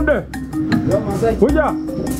Fundi, kuja.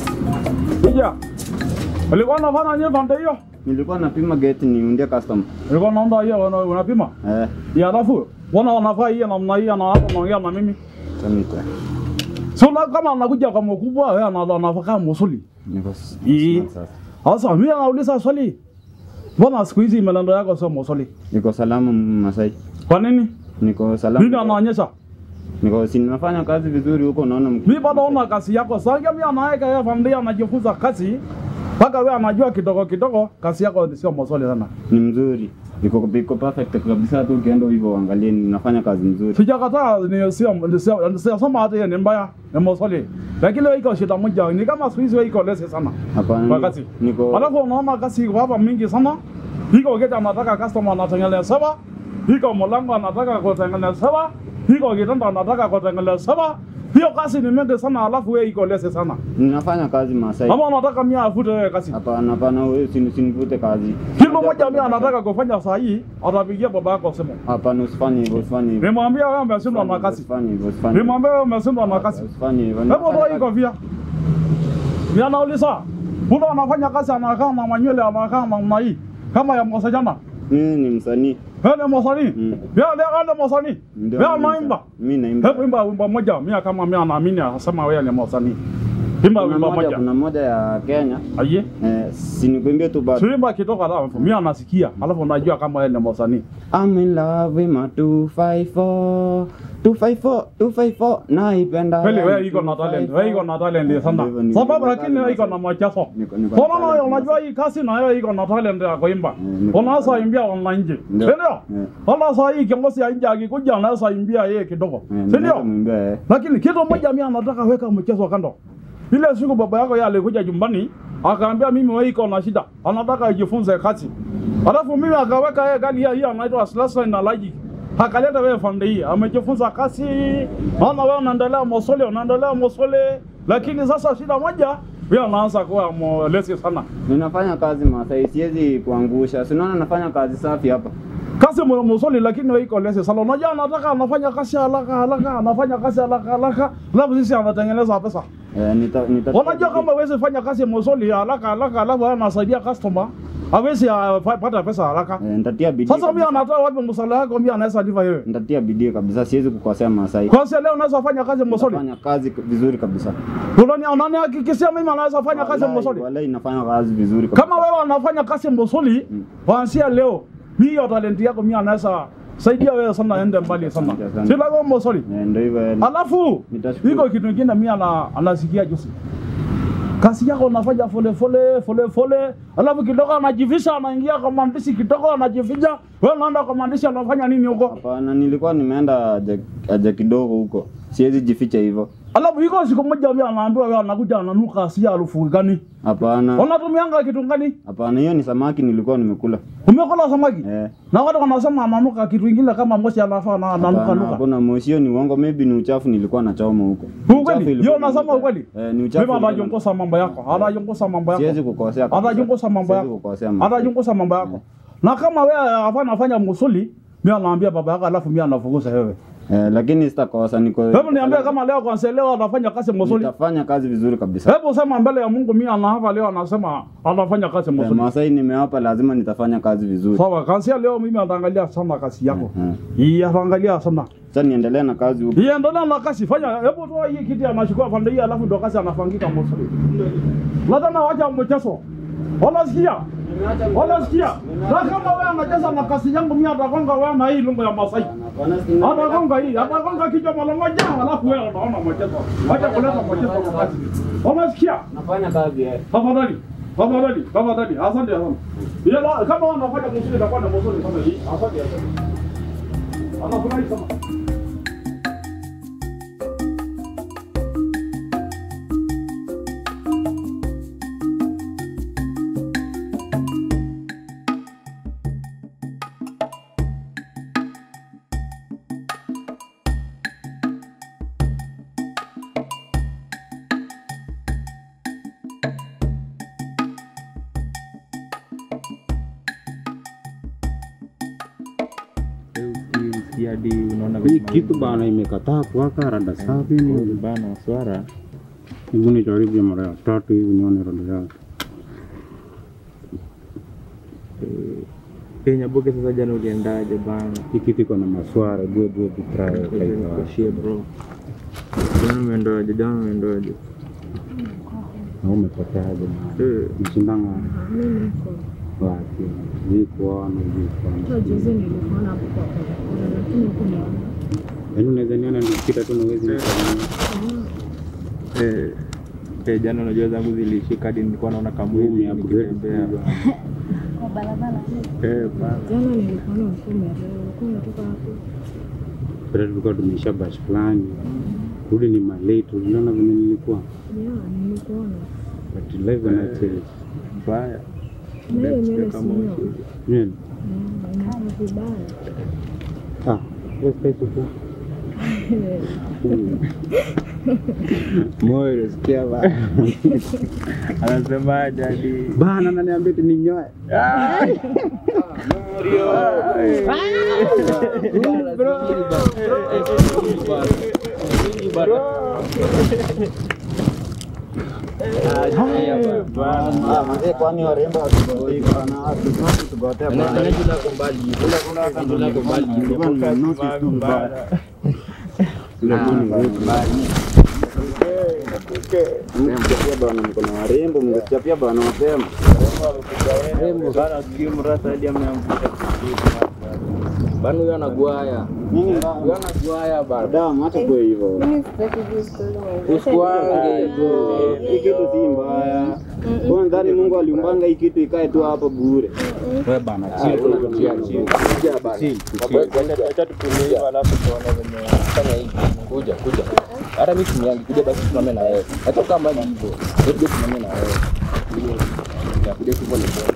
Kuja. Ulikuwa unafanya nini pande hiyo? Nilikuwa napima gate niundie customer. Ulikuwa unaomba hiyo una- unapima? Eh, Ya alafu wana wanafaa hii namna hii na hapo naongea na mimi. tamita. So na kama anakuja kwa mkubwa wewe ana- anafaa kama musuli. Niko s- Ii. smart sasa. Sasa mimi nauliza swali. Mbona siku hizi melendo yako sio musuli? Niko salama Masai. Kwa nini? Niko salama. Nini anaonyesha? Niko si ninafanya kazi vizuri huko naona mk- Mimi bado naona kazi yako. Sasa mimi anaweka yeye familia anajifunza kazi. Mpaka wewe anajua kidogo kidogo kazi yako sio musuli sana. ni mzuri. Iko iko perfect kabisa tu ukienda hivyo uangalie ninafanya kazi mzuri. Sijakataa ni sio ni sio ni sio sema hata hiyo ni mbaya ni musuli. Lakini wewe iko shida moja ni kama siku hizi wewe iko lese sana. Hapana. Kwa ni- kazi. Niko Alafu unaona kazi iko hapa mingi sana. Iko kete anataka customer anatengenezewa. Iko mlango anataka kutengenezewa. Iko kitanda anataka kutengenezewa. Hiyo kazi ni mingi sana alafu wewe iko lese sana. ninafanya kazi Masai. Ama unataka mimi afute wewe kazi. Hapana, hapana, wewe usini- usinivute kazi. Kilo moja mimi anataka kufanya saa hii atapigia baba yako simu. Hapana, usifanye hivyo, usifanye hivyo. Nimwambia wewe umeshindwa na kazi. Usifanye hivyo, usifanye hivyo. Nimwambia wewe umeshindwa na kazi. Usifanye hivyo. Hebu toa hii kofia. Mimi anauliza. Mbona anafanya kazi anakaa na manywele anakaa namna hii kama ya msajana? Mimi ni msanii. Wewe ni msanii? Mm. Wewe ndio ndio msanii? Ndio Wewe mimi unaimba? msanii. Mimi naimba. Hebu imba wimbo moja. Mimi kama mimi anaamini asema wewe ni msanii. Imba Kuna wimbo moja, moja. kuna moja ya Kenya. Aye. Eh, sinikuimbie tu bado. Tuimba kidogo hata mimi anasikia. Alafu unajua kama wewe ni msanii. I'm in love with my 254 254 254 naipenda Kweli wewe yangu iko na talent. 254. Wewe iko na talent sana. Ndivyo, ndivyo. Sababu lakini wewe iko na machaso. Niko- niko na Mbona wewe talent unajua hii kazi na wewe iko na talent ya kuimba. Mm, niko na Unaweza talent. imbia online nje. Ndio. Ndio? Eh. Wala saa hii kiongozi ya nje akikuja anaweza imbia yeye kidogo. Eh, Si naweza ndio? kumwimbia, eh. Lakini kitu moja mimi anataka weka mchezo kando. Ile siku baba yako yeye alikuja nyumbani akaambia mimi wewe iko na shida. Anataka ajifunze kazi. Alafu mimi akaweka yeye gani hii anaitwa Slasa na Logic. Akaleta wewe fande hii. Amejifunza kazi. Maana wewe unaendelea mosole, unaendelea mosole. Lakini sasa shida moja wewe anaanza kuwa molesi sana. Ninafanya kazi Masai, siwezi kuangusha. Si unaona nafanya kazi safi hapa. Kazi mwa mosole lakini wewe iko lesi sana. Unajua anataka anafanya kazi haraka haraka, anafanya kazi haraka haraka. Alafu sisi anatengeneza pesa. Eh, nita, nita Unajua kama huwezi fanya kazi mosoli haraka haraka, alafu wewe unasaidia customer hawezi ah, fa- pata pesa haraka. eh, nitatia bidii. Sasa mimi kabisa. anatoa wapi msala yako mimi anaweza liva wewe? Nitatia bidii kabisa, siwezi kukosea Masai. Kwanza leo unaweza fanya kazi mosoli. Nafanya kazi k- vizuri kabisa. Unani unanihakikishia mimi anaweza fanya kazi Wallahi, mosoli. Wallahi nafanya kazi vizuri kabisa. Kama wewe unafanya kazi mosoli, kuanzia leo mimi hiyo talent yako mimi anaweza saidia wewe sana ende mbali sana. Asante, asante. Si lazima mosoli. Eh, ndio hivyo. eh. Alafu Nitashukuru. iko kitu kingine mimi ana anasikia juzi. Kazi yako unafanya fole fole fole fole, alafu kidogo anajivisha, anaingia kwa maandishi kidogo, anajificha. Wewe unaenda kwa maandishi, anafanya nini huko? Hapana, nilikuwa nimeenda haja- haja kidogo huko. Siwezi jificha hivyo. Alafu iko siku moja mimi anaambiwa wewe anakuja ananuka si harufu gani? Hapana. Unatumianga kitu gani? Hapana, hiyo ni samaki nilikuwa nimekula. Umekula samaki? Eh. Na watu wanasema ananuka kitu kingine kama moshi anafaa na ananuka Hapana, nuka. hakuna moshi, hiyo ni uongo, maybe ni uchafu nilikuwa nachoma huko. Ukweli? Uchafu ilikuwa Hiyo unasema inanuka. ukweli? Eh, ni uchafu. Mimi ilikuwa anajungusa mambo yako. Anajungusa mambo yako. Siwezi kukosea. kabisa. Atajungusa mambo Siwezi yako. kukosea. Masai. Atajungusa mambo yako. Na kama wewe hapa nafanya musuli, mimi anaambia baba yako alafu mimi anafukuza wewe. Eh, lakini sitakosa niko. Hebu niambie kama leo kwanza leo anafanya kazi musuli. nitafanya kazi vizuri kabisa. Hebu sema mbele ya Mungu mimi ana hapa leo anasema anafanya kazi Eh, musuli. Masai nimewapa, lazima nitafanya kazi vizuri. Sawa, kansia leo mimi ataangalia sana kazi yako. Eh. Hii ataangalia sana. Sasa niendelee na kazi huko. Hii endelea na kazi fanya. Hebu toa hii kiti anachukua pande hii alafu ndo kazi anafangika musuli. Lazima wacha mchezo. Unasikia? Unasikia? Na kama wewe unacheza na kazi yangu mimi atakonga wewe na hii lungu ya Masai. Atagonga hii, atagonga kichwa mara moja, alafu wewe unaona mchezo. Wacha kuleta mchezo kwa kazi. Unasikia? Nafanya kazi eh. Tafadhali. Tafadhali, tafadhali. Asante sana. Yeye kama wanafanya mzuri itakuwa na mzuri kama hii. Asante asante. Anafurahi sana. maji hadi unaona Hii venye kitu bana imekataa kuwaka rada safi maji ni bana swara hivi nijaribu mara ya tatu hivi nione rada yake. Eh, Nyaboke sasa jana uliendaje bana? Hii kitu iko na maswara bwe bwe bitrayo kaiwa. Nikuashie bro. Jana umeendaje? Jana umeendaje? Na umepoteaje na Eh, mshindanga Mimi niko wapi? Vikuona hata vikuona. juzi nilikuona hapo kwa barabara, lakini hukuniona. Yaani unaweza niona nikipita tu na uwezi nikaona. eh, eh, jana unajua zangu zilishika hadi nilikuwa naona Mimi kamwili upgrade nikitembea. Kwa barabara. Eh, bana. Jana nilikuona ulikuwa umeelewa, ulikuwa umetoka hapo. Pale tulikuwa tumeisha bash fulani. Rudi ni malate, uliona vile nilikuwa. Yeah, nilikuona. But live and I change. Mbaya. Na hiyo nywele Kama sinyo. ushuhuda. Nywele. Yeah, inakaa vibaya. Ah, wewe space uko. Moyo sikia bana. Anasemaje hadi Bana ananiambia eti ninyoe. Kwani warembo tugotea Mngechapia bana, mko na warembo, mngechapia bana mapema. Bana huyo anagwaya. Nini Huyo anagwaya bana. damu, hata kwa hivyo Usikwange. hii kitu si mbaya. Kwa ndani Mungu aliumbanga hii kitu ikae tu hapa bure. Wewe bana, chill tu. Kuja bana. acha tutulie hivyo alafu tuone venye Fanya hivi. Kuja, kuja. Hata mimi tumiangi kuja basi tusimame na wewe. Hata kama mbali hivyo. Wewe kuja tusimame na wewe. Ya kuja tu pole pole.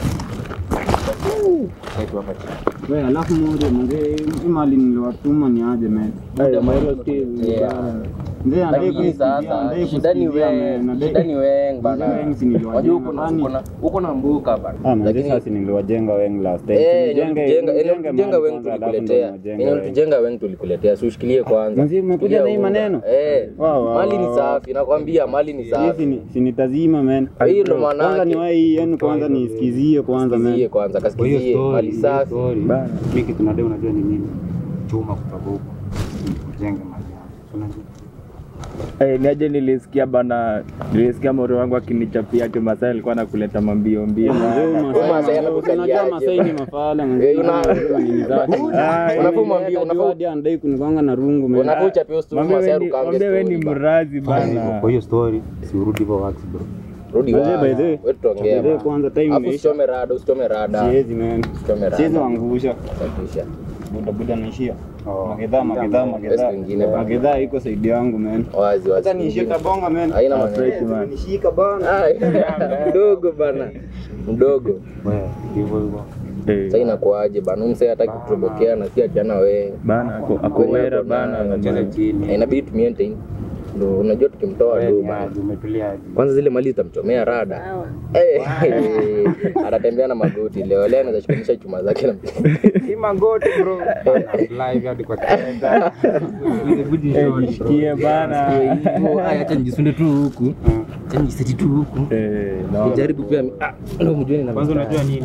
Kaitu hapa chini. Wewe alafu moja mzee, hii mali niliwatuma ni aje man. Yeah. Mzee anadai Lakini kusikia, sasa anadai shida ni kusikia, wewe, man, anadai- shida ni wewe bana. Wengi si niliwajenga, Unajua uko na kwani- uko na uko na mbuka bana. Ah, manze Lakini sasa niliwajenga wengi last time. eh, Tulijenge- jenga tulijenge jenga mahali wengi kwanza, alafu ndo tulikuletea. tunajenga Yenye wengi. tujenga wengi tulikuletea. Si ushikilie kwanza. Manze, umekuja Shikilia na hii unga. maneno? Eh. Wow, wow, Mali ni wow. safi, nakwambia mali ni Hii safi. si ni- si nitazima man. Hii ndo maana Kwanza yake. ni wahi yenu kwanza nisikizie kwanza man. Sikizie kwanza, kasikizie mali safi. Bana, mimi kitu nadai unajua ni nini? Chuma kutoka huko. Jenge mali yangu. Unajua? Eh, niaje nilisikia bana, nilisikia moro wangu akinichapia ati Masai alikuwa anakuleta mambio mbio. Masai anakukaliaje? Unajua Masai ni mafala Eh, una- Ah, Unafaa umwambie, unafaa hadi anadai kunigonga na rungu man. unafaa uchapie ustu Mwambie Masai we ni- arukange mwambie we ni story bana. mrazi bana. Kwa hiyo story si urudi hivyo wax bro. Rudi By the way, wapi? by the way, Wewe tuongea by the way, bana. kwanza time Alafu imeisha. usichome rada, usichome rada. Siwezi man. Usichome Siwezi rada. wangusha. Safisha. Buda buda naishia. Magedha magedha magedha. Best wengine bana. Magedha iko saidi yangu man. Wazi wazi. Hata niishie kabonga man. Haina maneno. Fresh man. Nishika bana. Ai, Mdogo bana. Mdogo. Wewe hivyo hivyo. Eh, Sasa inakuaje bana? Umse hataki kutobokea na si atiana wewe. Bana ako ako wera bana. Cheza chini. Eh, Inabidi tumie maintain. Ndio unajua tukimtoa Wewe ndio ni bana. aje, umetulia aje? Kwanza zile mali zitamchomea rada. Eh, anatembea na magoti leo. Leo anaweza shikanisha chuma zake na Si magoti bro. Live hadi kwa kitanda. Eh, jishikie bana. acha nijisunde tu huku. Acha nijiseti tu huku. Eh, no. Nijaribu pia ah, ndio mjue na Kwanza unajua nini?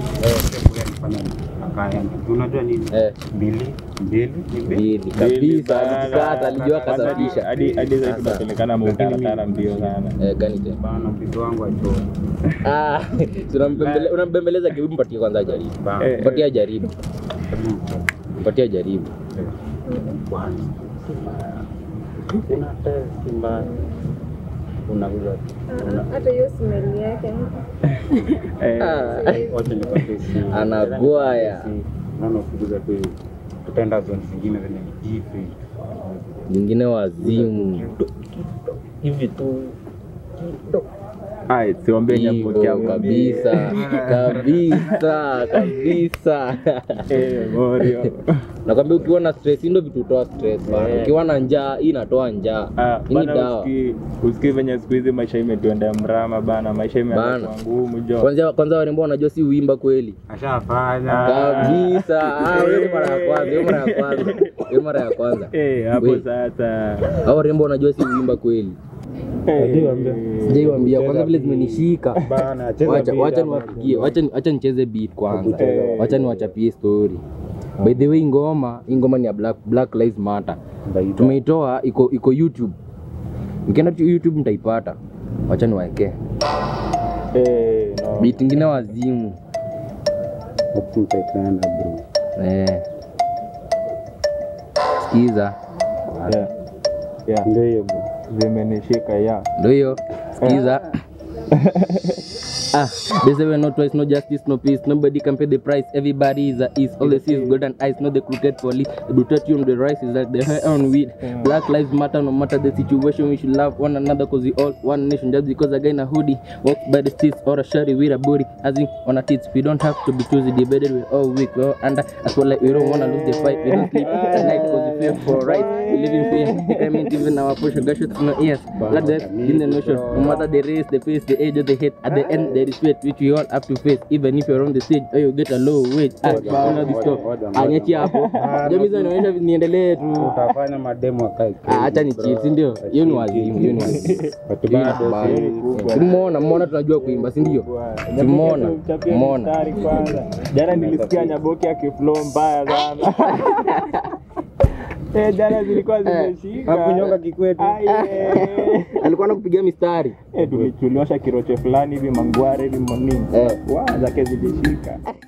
Akaenda. Unajua nini? eh Mbili, mbili, mbili. mbili kabisa alijikata alijua Kwanza kasafisha. hadi hadi sasa tunapelekana mtaratara mbio sana. Eh, gani tena? Bana mpigo wangu achoma. Ah, si unampembele- unampembeleza kivipi? Mpatie kwanza jaribu. Eh, Mpatie jaribu. Mpatie jaribu. Una test mbaya. Unakuja. Hata hiyo smell yake. eh, Ah, Wacha nikwambie si. Anagwaya. Naona ukikuja tu tutaenda zone zingine zenye ni different. Nyingine wazimu. Hivi tu ai siombe nyapokea Hivyo kabisa. Kabisa, kabisa. Eh, Morio. Nakwambia ukiwa na stress hii ndio vitu hutoa stress bana. Ukiwa na njaa hii inatoa njaa. Ah, Hii ni bana dawa. usikii usikii venye siku hizi maisha imetuendea mrama bana, maisha imeanza Bana. kuwa ngumu jo. Kwanza kwanza warembo wanajua si uimba kweli. ashafanya. Kabisa. Ah, hiyo ni mara ya kwanza, hiyo mara ya kwanza. hiyo mara ya kwanza Eh, hapo We. sasa. au rembo unajua si uimba kweli sijaiwambia kwanza vile zimenishika Bana, cheza wacha beat wacha hapa. niwapigie wacha ni- wacha nicheze beat kwanza Eh. wacha niwachapie story by the way ngoma hii ngoma ni ya black, black lives matter tumeitoa iko iko youtube mkienda tu youtube mtaipata wacha niwaekee Eh, no. beat ingine wazimu Hapo mtaitana, bro. eh. sikiza Yeah. Yeah. Ndio hiyo bro. Zimenishika ya. ndo hiyo sikiza Ah, they say we're not twice, no justice, no peace. Nobody can pay the price. Everybody is a east. All they see is golden eyes, not the crooked police. The brutality on the rise is like the hair on weed. Black lives matter, no matter the situation. We should love one another cause we all one nation. Just because a guy in a hoodie walks by the streets or a shawty with a booty, as in on a tits. We don't have to be choosy, debated. We're all weak, we're all under. As well, like we don't wanna lose the fight. We don't sleep at night cause we fear for right. We live in fear. I mean, even our push, gunshots in our ears. Blood death in the notion. No matter the race, the face, the age, or the hate. At the end, there is fate which we all have to face. Even if you're on the stage or you get a low wage. Ah, una this talk. Anyeti hapo. Jamii zinaonyesha niendelee tu. Utafanya mademo akae. Ah, Acha ni chill, si ndio? Hiyo ni wazimu, hiyo ni wazimu. Watu Hiyo ni bado mbaya. si- Tumeona, mmeona tunajua kuimba, si ndio? Tumeona, tumeona. Mstari kwanza. Jana nilisikia Nyaboki akiflow mbaya sana. Eh, jana zilikuwa zimeshika. Hakunyonga kikwetu. Ai, eh. Alikuwa anakupigia mistari. Eh, tuli- tuliosha kiroche fulani hivi mangware hivi manini Eh. Wa, zake zilishika